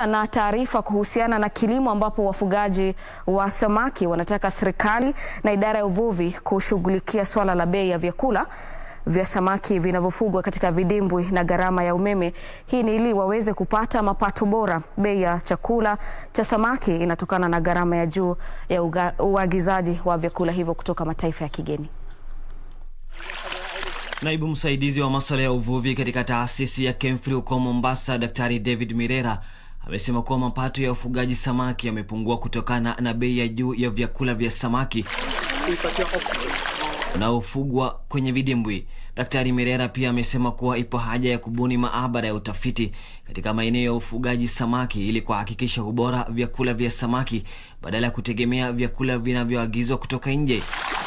Na taarifa kuhusiana na kilimo ambapo wafugaji wa samaki wanataka serikali na idara ya uvuvi kushughulikia swala la bei ya vyakula vya samaki vinavyofugwa katika vidimbwi na gharama ya umeme. Hii ni ili waweze kupata mapato bora. Bei ya chakula cha samaki inatokana na gharama ya juu ya uagizaji wa vyakula hivyo kutoka mataifa ya kigeni. Naibu msaidizi wa masuala ya uvuvi katika taasisi ya KEMFRI huko Mombasa, Daktari David Mirera amesema kuwa mapato ya ufugaji samaki yamepungua kutokana na bei ya juu ya vyakula vya samaki unaofugwa kwenye vidimbwi. Daktari Mirera pia amesema kuwa ipo haja ya kubuni maabara ya utafiti katika maeneo ya ufugaji samaki ili kuhakikisha ubora vyakula vya samaki badala ya kutegemea vyakula vinavyoagizwa kutoka nje.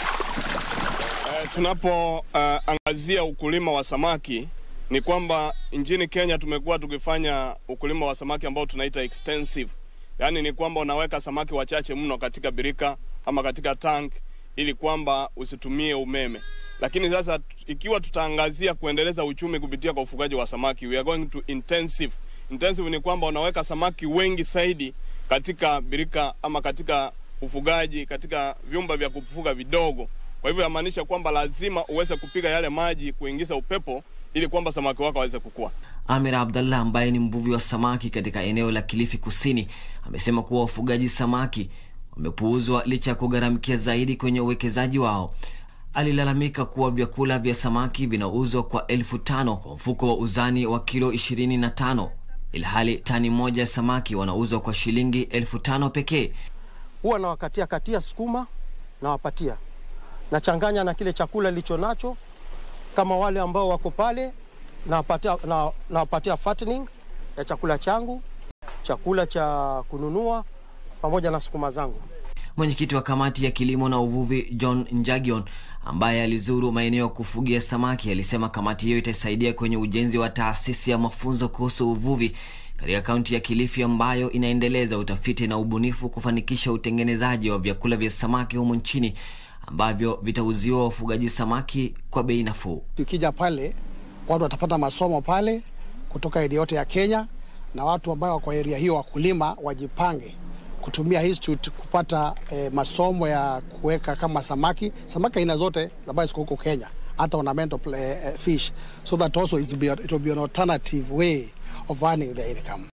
Tunapoangazia uh, ukulima wa samaki ni kwamba nchini Kenya tumekuwa tukifanya ukulima wa samaki ambao tunaita extensive, yaani ni kwamba unaweka samaki wachache mno katika birika ama katika tank ili kwamba usitumie umeme. Lakini sasa ikiwa tutaangazia kuendeleza uchumi kupitia kwa ufugaji wa samaki, we are going to intensive. Intensive ni kwamba unaweka samaki wengi zaidi katika birika ama katika ufugaji katika vyumba vya kufuga vidogo. Kwa hivyo yamaanisha kwamba lazima uweze kupiga yale maji kuingiza upepo ili kwamba samaki wako waweze kukua. Amir Abdallah ambaye ni mvuvi wa samaki katika eneo la Kilifi Kusini amesema kuwa wafugaji samaki wamepuuzwa licha ya kugharamikia zaidi kwenye uwekezaji wao. Alilalamika kuwa vyakula vya samaki vinauzwa kwa elfu tano kwa mfuko wa uzani wa kilo ishirini na tano ilhali tani moja ya samaki wanauzwa kwa shilingi elfu tano pekee. Huwa nawakatia katia sukuma nawapatia, nachanganya na kile chakula licho nacho, kama wale ambao wako pale nawapatia, na, nawapatia fattening ya chakula changu, chakula cha kununua pamoja na sukuma zangu. Mwenyekiti wa kamati ya kilimo na uvuvi John Njagion ambaye alizuru maeneo ya kufugia samaki alisema kamati hiyo itasaidia kwenye ujenzi wa taasisi ya mafunzo kuhusu uvuvi katika kaunti ya Kilifi ambayo inaendeleza utafiti na ubunifu kufanikisha utengenezaji wa vyakula vya samaki humu nchini ambavyo vitauziwa wafugaji samaki kwa bei nafuu. Tukija pale watu watapata masomo pale kutoka eneo yote ya Kenya, na watu ambao wako area hiyo wakulima wajipange kutumia institute kupata eh, masomo ya kuweka kama samaki samaki aina zote ambazo ziko huko Kenya, hata ornamental eh, fish so that also it will be an alternative way of earning their income.